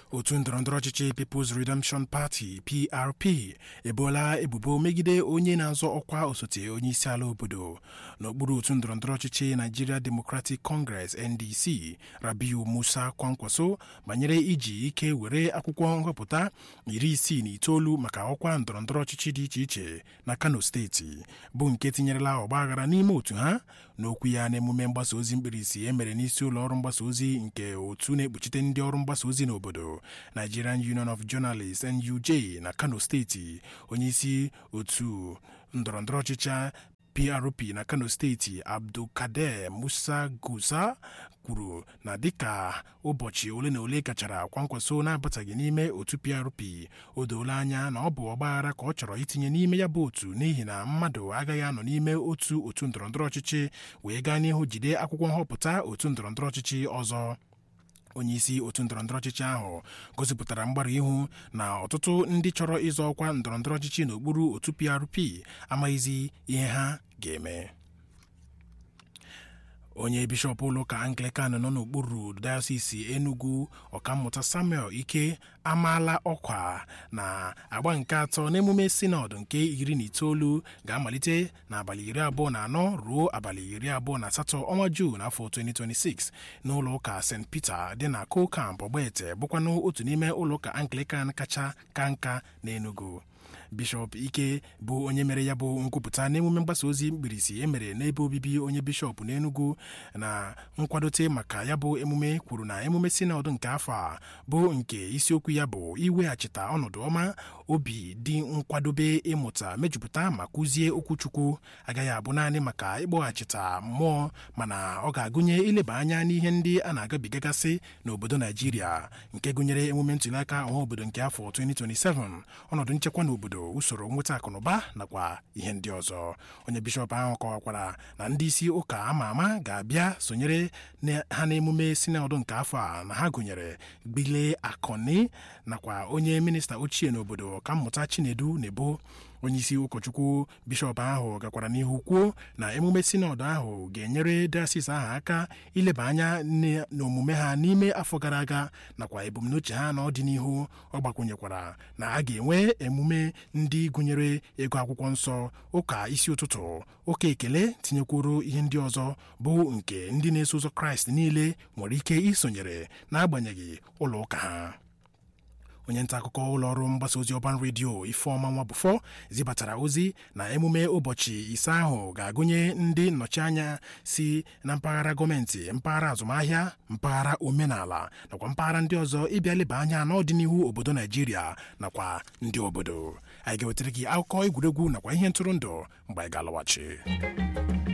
otu ndọrọndọrọ ọchịchị People's Redemption Party PRP ebola ebubo megide onye na-azọ ọkwa osote onye isi ala obodo n'okpuru otu ndọrọndọrọ ọchịchị Nigeria Democratic Congress NDC Rabiu Musa Kwankwaso banyere iji ike were akwụkwọ nhọpụta iri isii na itoolu maka ọkwa ndọrọndọrọ ọchịchị dị iche iche na Kano steeti bụ nke tinyerela ọgbaghara n'ime otu ha n'okwu ya n'emume mgbasa ozi mkpirisi e mere n'isi ụlọ ọrụ mgbasa ozi nke otu na-ekpuchite ndị ọrụ mgbasa ozi n'obodo Nigerian Union of Journalists NUJ na Kano steeti onyeisi otu ndọrọndọrọ ọchịchị PRP na Kano steeti Abdulkader Musa Gusa kwuru na dịka ụbọchị ole na ole gachara Kwankwaso na-abataghị n'ime otu PRP o doola anya na ọ bụ ọgbaghara ka ọ chọrọ itinye n'ime ya bụ otu n'ihi na mmadụ agaghị anọ n'ime otu otu ndọrọndọrọ ọchịchị wee gaa n'ihu jide akwụkwọ nhọpụta otu ndọrọndọrọ ọchịchị ọzọ onyeisi otu ndọrọndọrọ ọchịchị ahụ gosipụtara mgbara ihu na ọtụtụ ndị chọrọ ịzọ ọkwa ndọrọndọrọ ọchịchị n'okpuru otu PRP amaghịzi ihe ha ga-eme onye bishọp ụlọụka anglican nọ n'okpuru dayọsisi enugu ọkammụta samuel ike amaala ọkwa na agba nke atọ n'emume sinọd nke iri na itoolu ga-amalite n'abalị iri abụọ na anọ ruo abalị iri abụọ na asatọ ọnwa juu n'afọ 2026 n'ụlọ ụka st peter dị na kokamp ọgbaete bụkwanụ otu n'ime ụlọụka anglican kacha ka nka n'enugu bishọp ike bụ onye mere ya bụ nkwupụta n'emume mgbasa ozi mkpirisi emere n'ebe obibi onye bishọp n'enugu na nkwadote maka ya bụ emume kwuru na emume sinọd nke afọ a bụ nke isiokwu ya bụ iweghachite ọnọdụ ọma obi dị nkwadobe ịmụta mejupụta ma kụzie okwuchukwu agaghị abụ naanị maka ịkpọghachite mmụọ mana ọ ga-agụnye ileba anya n'ihe ndị a na-agabigagasị n'obodo naijiria nke gụnyere emume ntụliaka ọha obodo nke afọ 2027 ọnọdụ nchekwa n'obodo usoro nweta akụnụba nakwa ihe ndị ọzọ onye bishọp ahụ kọwakwara na ndị isi ụka ama ama ga-abịa sonyere ha n'emume sinọdụ nke afọ a na ha gụnyere gbile akọni nakwa onye minista ochie n'obodo ọkammụta chinedu nebo onyeisi ụkọchukwu bishọp ahụ gakwara n'ihu kwuo na emume sinọdụ ahụ ga-enyere dasis ahụ aka ileba anya n'omume ha n'ime afọ gara aga nakwa ebumnuche ha n'ọdịnihu ọ gbakwunyekwara na a ga-enwe emume ndị gụnyere ego akwụkwọ nsọ ụka isi ụtụtụ ụka ekele tinyekwuru ihe ndị ọzọ bụ nke ndị na-eso ụzọ kraịst niile nwere ike isonyere n'agbanyeghị ụlọ ụka ha onye nta akụkọ ụlọọrụ mgbasa ozi ọban redio ifeọma nwabufọ zibatara ozi na emume ụbọchị ise ahụ ga-agụnye ndị nnọchianya si na mpaghara gọọmenti mpaghara azụmahịa mpaghara omenala nakwa mpaghara ndị ọzọ ịbịa leba anya n'ọdịnihu obodo naijiria nakwa ndị obodo anyị ga-wetara gị akụkọ egwuregwu nakwa ihe ntụrụndụ mgbe anyị ga-alọghachi